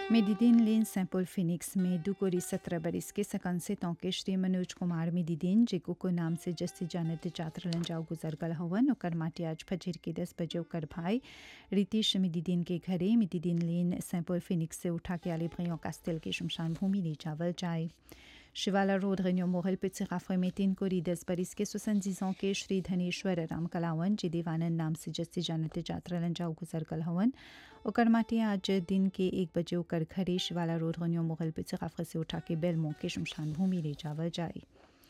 मेडिदिन लेन sample Phoenix में दुकोरी सत्रह बरिस के सकन से तौके श्री मनोज कुमार मेडिदिन जेको को नाम से जस्ती जानत चात्र लंजाओ गुजर गल हवन ओकर माटी आज फजर के दस बजे ओकर भाई रितीश मेडिदिन के घरे मेडिदिन लेन सैंपल फिनिक्स से उठा के आले भ्रियों कास्टेल के शमशान भूमि ले जावल जाए शिवाला रोड रेन्यो मोहल पिछे में तीन कोरी दस बरिस के सुसंजीजों के श्री धनेश्वर राम कलावन जे देवानंद नाम से जस्ती जानत जात्रा लंजाओ गुजर गल हवन ओकर माटी आज दिन के एक बजे ओकर घरे शिवाला रोड रेन्यो मोहल पिछे से उठा के बेलमो के शमशान भूमि ले जावल जाए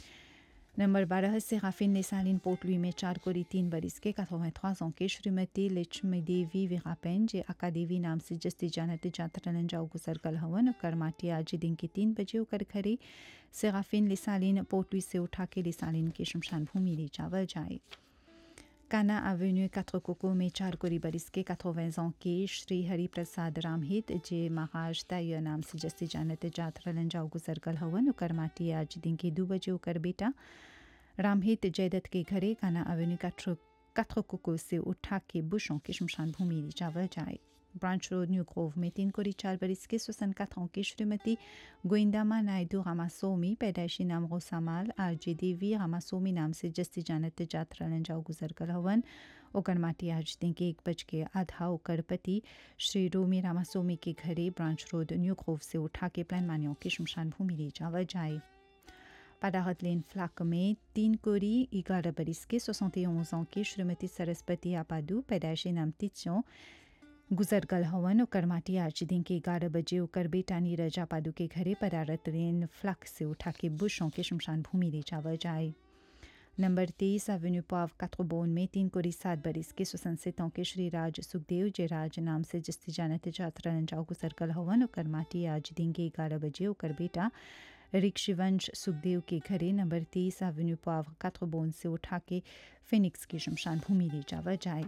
नंबर बारह से राफिन नेसालिन पोटलुई में चार कोरी तीन बरिस के ans के श्रीमती लक्ष्मी देवी विहापेन जे अका देवी नाम से जस्ती जानत जातरलन जाओ गुजर कल हवन ओकर माटी आज दिन के तीन बजे ओकर घरे से राफिन लिसालिन पोटलुई से उठा के लिसालिन के शमशान भूमि ले जावल जाए काना एवेन्यू quatre कोको में चार कोरी बरिस के 80 ans के श्री हरि प्रसाद रामहित जे महाराज तय नाम से जस्ती जानत जात्रा लंजाओ गुजर कल हवन ओकर माटी आज दिन के दो बजे ओकर बेटा रामहित जयदत्त के घरे काना एवेन्यू quatre कोको से उठा के बुशों के शमशान भूमि ले जावल जाए ब्रांच रोड न्यू ग्रोव में तीन कोरी चार बरिस के सोसन कथों की श्रीमती गोइंदामा नायडू रामासोमी पैदाइशी नाम गोसामाल आर जे देवी रामासोमी नाम से जस्ती जानत जात्रा लंजाओ गुजर कर हवन ओकर माटी आज दिन के एक बज के आधा ओकर पति श्री रोमी रामासोमी के घरे ब्रांच रोड न्यू ग्रोव से उठा के प्लान मानियों के शमशान भूमि ले जावल जाए पादाहत लेन फ्लाक में तीन कोरी ग्यारह बरिस के सोसौते ans की श्रीमती सरस्वती आपादू पैदाइशी नाम तिचों गुजर गल हवन ओकर माटी आज दिन के ग्यारह बजे ओकर बेटा नीरज आपादू के घरे परारत रेन फ्लक से उठा के बुशों के शमशान भूमि ले जावल जाए नंबर तेईस एवेन्यू पाव कात्रोबोन में तीन कोरी सात बरिस के सुसंसितों के श्री राज सुखदेव जे राज नाम से जस्ती जानत जात्रा लंजाओ गुजर गल हवन ओकर माटी आज दिन के ग्यारह बजे ओकर बेटा रिक्शिवंश सुखदेव के घरे नंबर तेईस एवेन्यू पाव कात्रोबोन से उठा के फिनिक्स की शमशान भूमि ले जावल जाए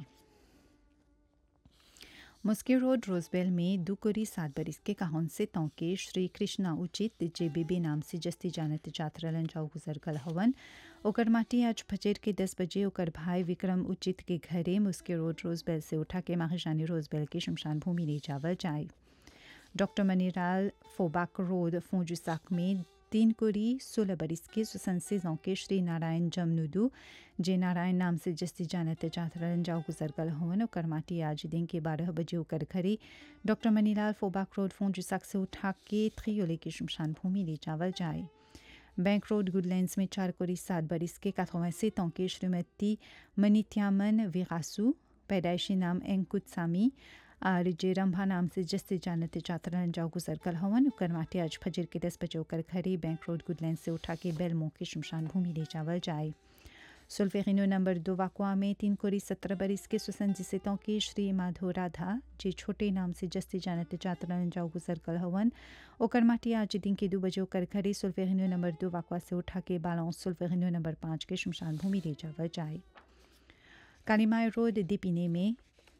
मुस्के रोड रोजबेल में दुकोरी सात बरिस के काहन से तौके श्री कृष्णा उचित जे बेबी नाम से जस्ती जानत जात्रा लंजाओ गुजर गल हवन ओकर माटी आज फजर के दस बजे ओकर भाई विक्रम उचित के घरे मुस्के रोड रोजबेल से उठा के माहिजानी रोजबेल के शमशान भूमि ले जावल जाए डॉक्टर मनीलाल फोबाक रोड फोजुसाक में तीन कोरी सोलह बरिस के सुसंसेजों के श्री नारायण जमनुदू जे नारायण नाम से जस्ती जानत जातरन जाओ गुजर गल हवन ओकर माटी आज दिन के बारह बजे ओकर घरे डॉक्टर मनीलाल फोबाक रोड फोजुसाक से उठा के थ्रियोले की शमशान भूमि ले जावल जाए बैंक रोड गुडलैंड्स में चार कोरी सात बरिस के काथों के श्रीमती मनीत्यामन विरासू पैदाइशी नाम एंकुत्सामी और जे रंभा नाम से जस्ते जानते चातरन जाओ गुजर कल हवन ओकर माटे आज फजर के दस बजे ओकर घरे बैंक रोड गुडलैंड से उठा के बेलमो के शमशान भूमि ले जावल जाए सुल्फेरिनो नंबर दो वाकुआ में तीन कोरी सत्रह बरिस के सुसंजितों के श्री माधो राधा जे छोटे नाम से जस्ते जानते चातरन जाओ गुजर कल हवन ओकर माटी आज दिन के दो बजे ओकर घरे सुल्फेरिनो नंबर दो वाकुआ से उठा के बालों सुल्फेरिनो नंबर पाँच के शमशान भूमि ले जावल जाए कालीमाय रोड दीपिने में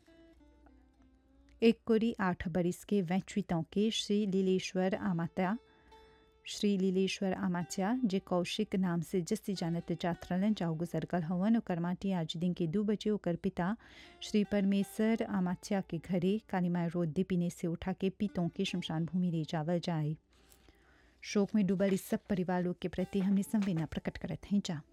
एक कोरी आठ बरिस के वैचुतों के श्री लीलेश्वर आमात्या श्री लीलेश्वर आमाच्या जे कौशिक नाम से जस्ती जानत जात्रलन जाओ गुजर कल हवन ओकर माटी आज दिन के दो बजे ओकर पिता श्री परमेश्वर आमाच्या के घरे कालीमाय रोड दीपिने से उठा के पीतों के शमशान भूमि ले जावल जाए शोक में डूबल इस सब परिवार लोग के प्रति हमने संवेदना प्रकट करत हैं जा